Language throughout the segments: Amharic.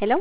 ሄሎ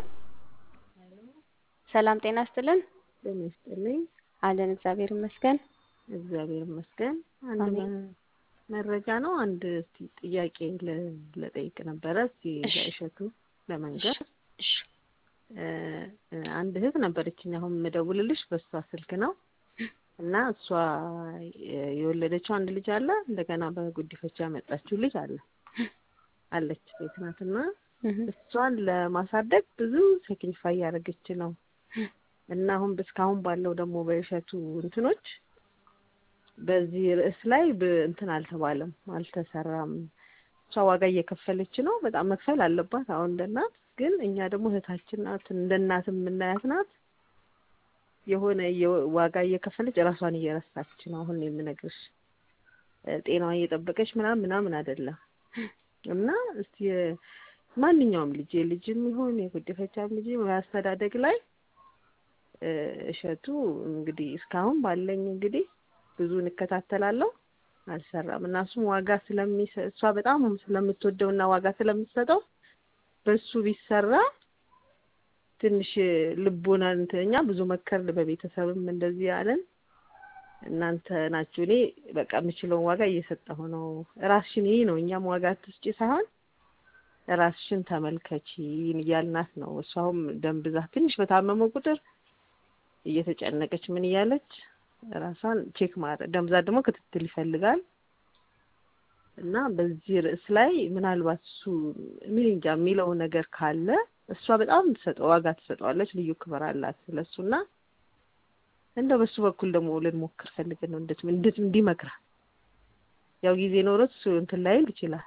ሰላም ጤና ይስጥልን። ጤና ይስጥልኝ። አለን እግዚአብሔር ይመስገን። እግዚአብሔር ይመስገን። አንድ አሜን። መ- መረጃ ነው። አንድ እስቲ ጥያቄ ለ- ለጠይቅ ነበረ እስቲ እሺ። ለእሸቱ ለመንገር እሺ እ፣ አንድ እህት ነበረችኝ። አሁን የምደውልልሽ በእሷ ስልክ ነው እና እሷ የ- የወለደችው አንድ ልጅ አለ። እንደገና በጉዲፈቻ ያመጣችው ልጅ አለ አለች ሴት ናትና እህ፣ እሷን ለማሳደግ ብዙ ሳክሪፋይ ያደረገች ነው እና አሁን እስካሁን ባለው ደግሞ በእሸቱ እንትኖች በዚህ ርዕስ ላይ ብ- እንትን አልተባለም፣ አልተሰራም። እሷ ዋጋ እየከፈለች ነው። በጣም መክፈል አለባት አሁን እንደ እናት። ግን እኛ ደግሞ እህታችን ናት፣ እንደ እናት የምናያት ናት። የሆነ እየ- ዋጋ እየከፈለች እራሷን እየረሳች ነው። አሁን የምነግርሽ እ፣ ጤናዋን እየጠበቀች ምናምን ምናምን አይደለም እና እስቲ የ- ማንኛውም ልጅ የልጅም ይሁን የጉዲፈቻም ልጅ አስተዳደግ ላይ እ፣ እሸቱ እንግዲህ እስካሁን ባለኝ እንግዲህ ብዙ እንከታተላለሁ አልሰራም እና እሱም ዋጋ ስለሚሰ እሷ በጣም ስለምትወደው እና ዋጋ ስለምትሰጠው በሱ ቢሰራ ትንሽ ልቦና እንትን እኛ ብዙ መከርን፣ በቤተሰብም እንደዚህ ያለን እናንተ ናችሁ። እኔ በቃ የምችለውን ዋጋ እየሰጠሁ ነው። ራስሽን ይህ ነው እኛም ዋጋ አትስጪ ሳይሆን ራስሽን ተመልከቺ እያልናት ነው። እሷም ደም ብዛት ትንሽ በታመመ ቁጥር እየተጨነቀች ምን እያለች ራሷን ቼክ ማድረግ ደም ብዛት ደግሞ ክትትል ይፈልጋል እና በዚህ ርዕስ ላይ ምናልባት እሱ ምን እንጃ የሚለው ነገር ካለ እሷ በጣም ትሰጠው ዋጋ ትሰጠዋለች። ልዩ ክብር አላት ስለሱና እንደው በሱ በኩል ደግሞ ልንሞክር ፈልገን ነው እንዴት እንዴት እንዲመክራል ያው ጊዜ ኖሮት እሱ እንትን ላይል ይችላል።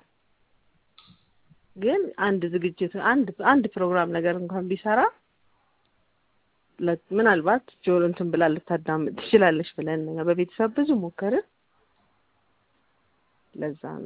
ግን አንድ ዝግጅት አንድ አንድ ፕሮግራም ነገር እንኳን ቢሰራ ለ- ምናልባት ጆሮ እንትን ብላ ልታዳምጥ ትችላለች ብለን እኛ በቤተሰብ ብዙ ሞከርን። ለዛ ነው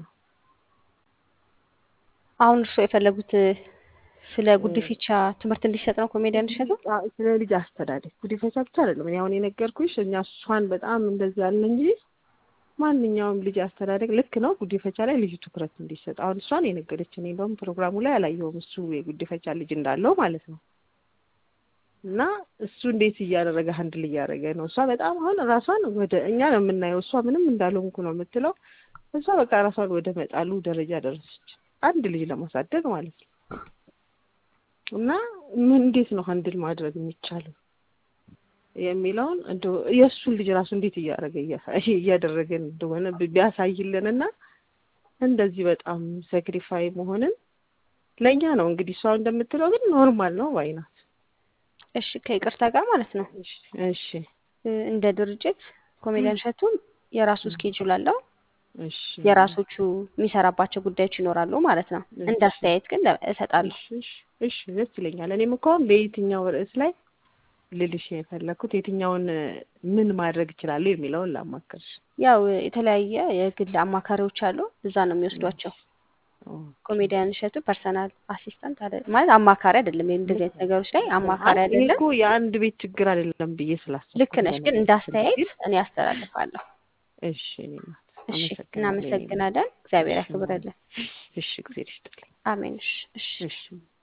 አሁን እርስዎ የፈለጉት ስለ ጉዲፈቻ ትምህርት እንዲሰጥ ነው ኮሜዲያን እንዲሰጥ ነው? አ- ስለ ልጅ አስተዳደግ ጉዲፈቻ ብቻ አይደለም። እኔ አሁን የነገርኩሽ እኛ እሷን በጣም እንደዚህ ያለ እንጂ ማንኛውም ልጅ አስተዳደግ ልክ ነው። ጉዲፈቻ ላይ ልዩ ትኩረት እንዲሰጥ አሁን እሷን የነገረች እኔ እንደውም ፕሮግራሙ ላይ አላየሁም እሱ የጉዲፈቻ ልጅ እንዳለው ማለት ነው። እና እሱ እንዴት እያደረገ ሀንድል እያደረገ ነው። እሷ በጣም አሁን ራሷን ወደ እኛ ነው የምናየው። እሷ ምንም እንዳልሆንኩ ነው የምትለው። እሷ በቃ ራሷን ወደ መጣሉ ደረጃ ደረሰች። አንድ ልጅ ለማሳደግ ማለት ነው። እና ምን እንዴት ነው ሀንድል ማድረግ የሚቻለው የሚለውን እንደው የእሱን ልጅ ራሱ እንዴት እያደረገ እያሳ- እያደረገን እንደሆነ ቢ- ቢያሳይልን እና እንደዚህ በጣም ሳክሪፋይ መሆንን ለእኛ ነው እንግዲህ እሷ እንደምትለው ግን ኖርማል ነው ባይናት። እሺ ከይቅርታ ጋር ማለት ነው እሺ እሺ እ፣ እንደ ድርጅት ኮሜዲያን እሸቱ የራሱ ስኬጁል አለው። እሺ የራሶቹ የሚሰራባቸው ጉዳዮች ይኖራሉ ማለት ነው። እንደ አስተያየት ግን ለ- እሰጣለሁ። እሺ እሺ እሺ ደስ ይለኛል። እኔም እኮ አሁን በየትኛው ርዕስ ላይ ልልሽ የፈለኩት የትኛውን እ፣ ምን ማድረግ እችላለሁ የሚለውን ላማክርሽ። ያው የተለያየ የግል አማካሪዎች አሉ። እዛ ነው የሚወስዷቸው። ኦ፣ ኮሜዲያን እሸቱ ፐርሰናል አሲስታንት አለ ማለት አማካሪ አይደለም። እንደዚህ አይነት ነገሮች ላይ አማካሪ አይ፣ ይሄ አይደለም። እኮ የአንድ ቤት ችግር አይደለም ብዬ ስላሰብኩ ልክ ነሽ፣ ግን እንደ አስተያየት እኔ አስተላልፋለሁ። እሺ እኔ ናት እሺ፣ አመሰግናለሁ። እናመሰግናለን። እግዚአብሔር ያክብረልን። እሺ ጊዜ ይስጥልኝ። አሜን። እሺ፣ እሺ። እሺ